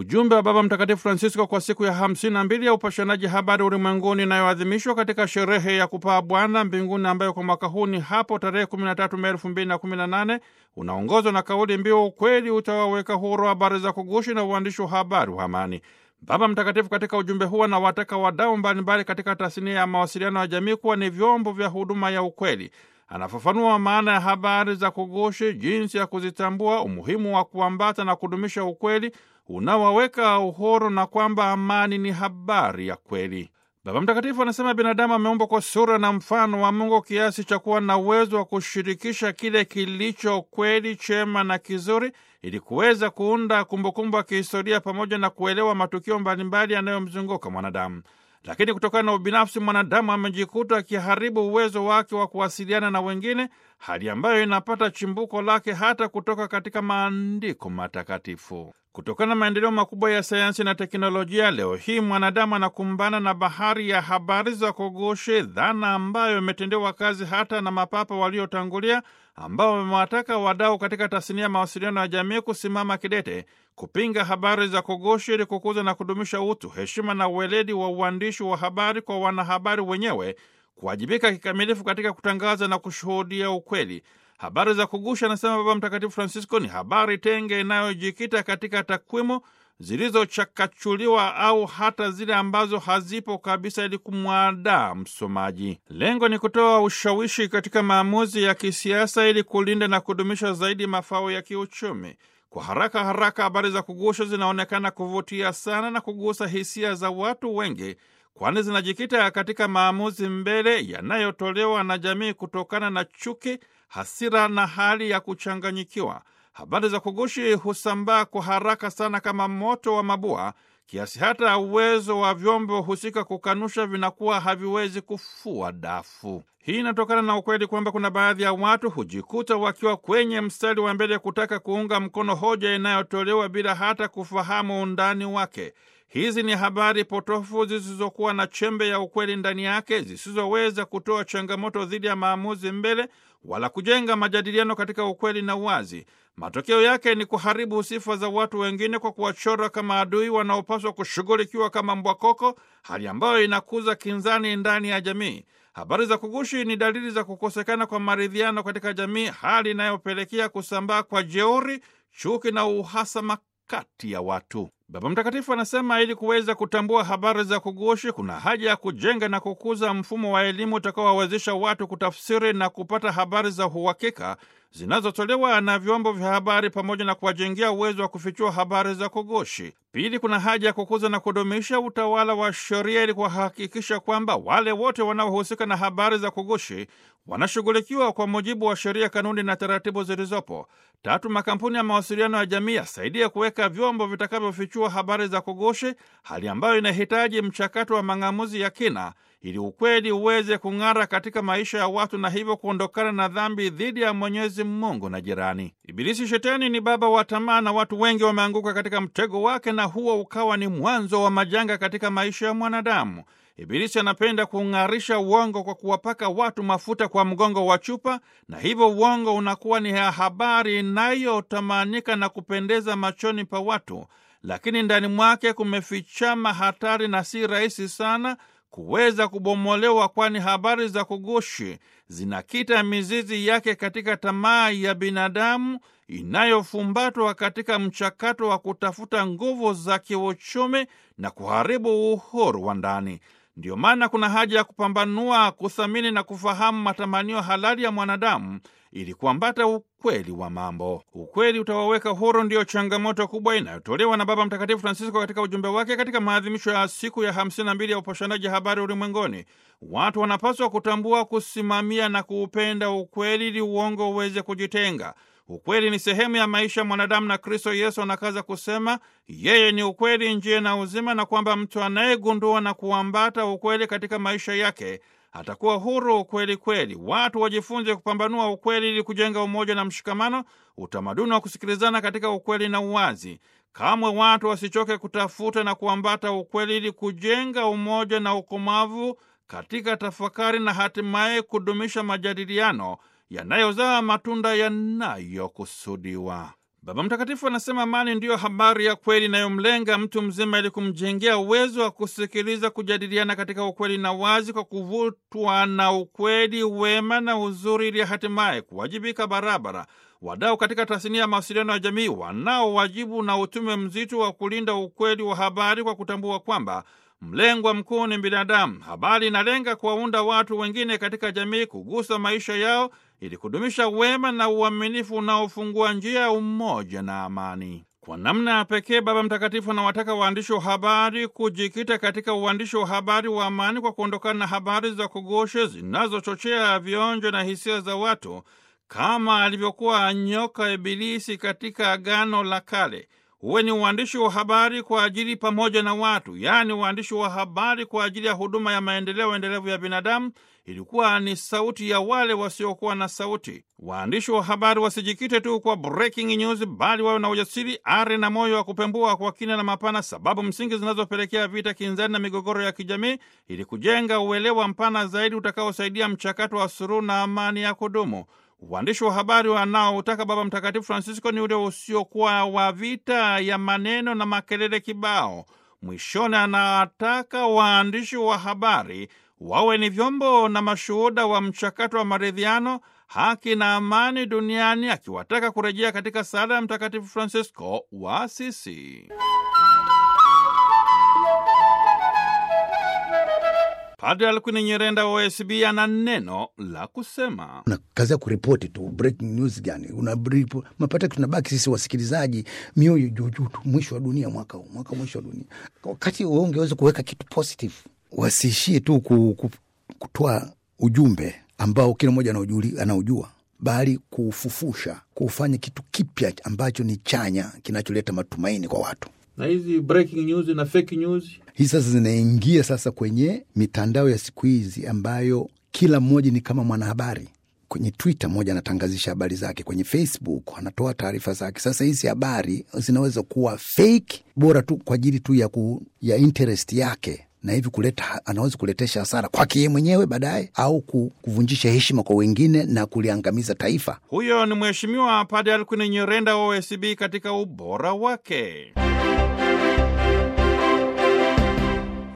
Ujumbe wa Baba Mtakatifu Francisco kwa siku ya hamsini na mbili ya upashanaji habari ulimwenguni inayoadhimishwa katika sherehe ya kupaa Bwana mbinguni ambayo kwa mwaka huu ni hapo tarehe 13 Mei 2018 unaongozwa na kauli mbiu ukweli utawaweka huru, habari za kugushi na uandishi wa habari wa amani. Baba Mtakatifu katika ujumbe huo anawataka wadau mbalimbali katika tasnia ya mawasiliano ya jamii kuwa ni vyombo vya huduma ya ukweli. Anafafanua maana ya habari za kugushi, jinsi ya kuzitambua, umuhimu wa kuambata na kudumisha ukweli unaowaweka uhuru na kwamba amani ni habari ya kweli. Baba Mtakatifu anasema binadamu ameumbwa kwa sura na mfano wa Mungu kiasi cha kuwa na uwezo wa kushirikisha kile kilicho kweli, chema na kizuri ili kuweza kuunda kumbukumbu ya kihistoria pamoja na kuelewa matukio mbalimbali yanayomzunguka mwanadamu. Lakini kutokana na ubinafsi, mwanadamu amejikuta akiharibu uwezo wake wa kuwasiliana na wengine, hali ambayo inapata chimbuko lake hata kutoka katika maandiko matakatifu. Kutokana na maendeleo makubwa ya sayansi na teknolojia, leo hii mwanadamu anakumbana na bahari ya habari za kugushi, dhana ambayo imetendewa kazi hata na mapapa waliotangulia, ambao wamewataka wadau katika tasnia ya mawasiliano ya jamii kusimama kidete kupinga habari za kugushi ili kukuza na kudumisha utu, heshima na uweledi wa uandishi wa habari, kwa wanahabari wenyewe kuwajibika kikamilifu katika kutangaza na kushuhudia ukweli. Habari za kugushi, anasema Baba Mtakatifu Francisco, ni habari tenge inayojikita katika takwimu zilizochakachuliwa au hata zile ambazo hazipo kabisa, ili kumwadaa msomaji. Lengo ni kutoa ushawishi katika maamuzi ya kisiasa ili kulinda na kudumisha zaidi mafao ya kiuchumi. Kwa haraka haraka, habari za kugusha zinaonekana kuvutia sana na kugusa hisia za watu wengi, kwani zinajikita katika maamuzi mbele yanayotolewa na jamii kutokana na chuki, hasira na hali ya kuchanganyikiwa. Habari za kugushi husambaa kwa haraka sana kama moto wa mabua, kiasi hata uwezo wa vyombo husika kukanusha vinakuwa haviwezi kufua dafu. Hii inatokana na ukweli kwamba kuna baadhi ya watu hujikuta wakiwa kwenye mstari wa mbele kutaka kuunga mkono hoja inayotolewa bila hata kufahamu undani wake. Hizi ni habari potofu zisizokuwa na chembe ya ukweli ndani yake, zisizoweza kutoa changamoto dhidi ya maamuzi mbele wala kujenga majadiliano katika ukweli na uwazi. Matokeo yake ni kuharibu sifa za watu wengine kwa kuwachora kama adui wanaopaswa kushughulikiwa kama mbwakoko, hali ambayo inakuza kinzani ndani ya jamii. Habari za kugushi ni dalili za kukosekana kwa maridhiano katika jamii, hali inayopelekea kusambaa kwa jeuri, chuki na uhasama kati ya watu. Baba Mtakatifu anasema ili kuweza kutambua habari za kugushi, kuna haja ya kujenga na kukuza mfumo wa elimu utakaowawezesha watu kutafsiri na kupata habari za uhakika zinazotolewa na vyombo vya habari pamoja na kuwajengea uwezo wa kufichua habari za kugushi. Pili, kuna haja ya kukuza na kudumisha utawala wa sheria ili kuhakikisha kwamba wale wote wanaohusika na habari za kugushi wanashughulikiwa kwa mujibu wa sheria, kanuni na taratibu zilizopo. Tatu, makampuni ya mawasiliano ya jamii yasaidia kuweka vyombo vitakavyofichua habari za kugushi, hali ambayo inahitaji mchakato wa mang'amuzi ya kina ili ukweli uweze kung'ara katika maisha ya watu na hivyo kuondokana na dhambi dhidi ya Mwenyezi Mungu na jirani. Ibilisi Shetani ni baba wa tamaa na watu wengi wameanguka katika mtego wake, na huo ukawa ni mwanzo wa majanga katika maisha ya mwanadamu. Ibilisi anapenda kung'arisha uongo kwa kuwapaka watu mafuta kwa mgongo wa chupa, na hivyo uongo unakuwa ni habari inayotamanika na kupendeza machoni pa watu, lakini ndani mwake kumefichama hatari na si rahisi sana kuweza kubomolewa, kwani habari za kugushi zinakita mizizi yake katika tamaa ya binadamu inayofumbatwa katika mchakato wa kutafuta nguvu za kiuchumi na kuharibu uhuru wa ndani. Ndiyo maana kuna haja ya kupambanua, kuthamini na kufahamu matamanio halali ya mwanadamu ili kuambata ukweli wa mambo. Ukweli utawaweka huru, ndiyo changamoto kubwa inayotolewa na Baba Mtakatifu Francisco katika ujumbe wake katika maadhimisho ya siku ya 52 ya upashanaji habari ulimwenguni. Watu wanapaswa kutambua, kusimamia na kuupenda ukweli ili uongo uweze kujitenga. Ukweli ni sehemu ya maisha ya mwanadamu, na Kristo Yesu anakaza kusema yeye ni ukweli, njia na uzima, na kwamba mtu anayegundua na kuambata ukweli katika maisha yake atakuwa huru kweli kweli. Watu wajifunze kupambanua ukweli ili kujenga umoja na mshikamano, utamaduni wa kusikilizana katika ukweli na uwazi. Kamwe watu wasichoke kutafuta na kuambata ukweli ili kujenga umoja na ukomavu katika tafakari na hatimaye kudumisha majadiliano yanayozaa matunda yanayokusudiwa. Baba Mtakatifu anasema amani ndiyo habari ya kweli inayomlenga mtu mzima ili kumjengea uwezo wa kusikiliza, kujadiliana katika ukweli na wazi, kwa kuvutwa na ukweli, wema na uzuri, ili hatimaye kuwajibika barabara. Wadau katika tasnia ya mawasiliano ya jamii wanao wajibu na utume mzito wa kulinda ukweli wa habari kwa kutambua kwamba mlengwa mkuu ni binadamu. Habari inalenga kuwaunda watu wengine katika jamii, kugusa maisha yao ili kudumisha wema na uaminifu unaofungua njia ya umoja na amani. Kwa namna ya pekee, Baba Mtakatifu anawataka waandishi wa habari kujikita katika uandishi wa habari wa amani kwa kuondokana na habari za kugoshe zinazochochea vionjo na hisia za watu kama alivyokuwa nyoka Ibilisi katika Agano la Kale. Huwe ni uandishi wa habari kwa ajili pamoja na watu, yaani uandishi wa habari kwa ajili ya huduma ya maendeleo endelevu ya binadamu. Ilikuwa ni sauti ya wale wasiokuwa na sauti. Waandishi wa habari wasijikite tu kwa breaking news, bali wawe na ujasiri, ari na moyo wa kupembua kwa kina na mapana sababu msingi zinazopelekea vita, kinzani na migogoro ya kijamii, ili kujenga uelewa mpana zaidi utakaosaidia mchakato wa suluhu na amani ya kudumu. Uandishi wa habari wanaotaka Baba Mtakatifu Francisco ni ule usiokuwa wa vita ya maneno na makelele kibao. Mwishoni, anataka waandishi wa habari wawe ni vyombo na mashuhuda wa mchakato wa maridhiano, haki na amani duniani, akiwataka kurejea katika sala ya Mtakatifu Francisco wa Asisi. Padre Alkwini Nyirenda wa OSB ana neno la kusema. Una kazi ya kuripoti tu breaking news gani, una mapata, tunabaki sisi wasikilizaji mioyo juujuu tu, mwisho wa dunia mwaka huu, mwaka mwisho wa dunia. Wakati wewe ungeweza kuweka kitu positive, wasiishie tu ku, ku, kutoa ujumbe ambao kila mmoja anaujua, bali kuufufusha, kuufanya kitu kipya ambacho ni chanya, kinacholeta matumaini kwa watu na hizi breaking news na fake news hii sasa zinaingia sasa kwenye mitandao ya siku hizi ambayo kila mmoja ni kama mwanahabari. Kwenye Twitter mmoja anatangazisha habari zake, kwenye Facebook anatoa taarifa zake. Sasa hizi habari zinaweza kuwa fake, bora tu kwa ajili tu ya, ku, ya interest yake na hivi kuleta, anaweza kuletesha hasara kwake yeye mwenyewe baadaye, au kuvunjisha heshima kwa wengine na kuliangamiza taifa. Huyo ni Mheshimiwa Padre Alkwini Nyirenda wa OSB katika ubora wake.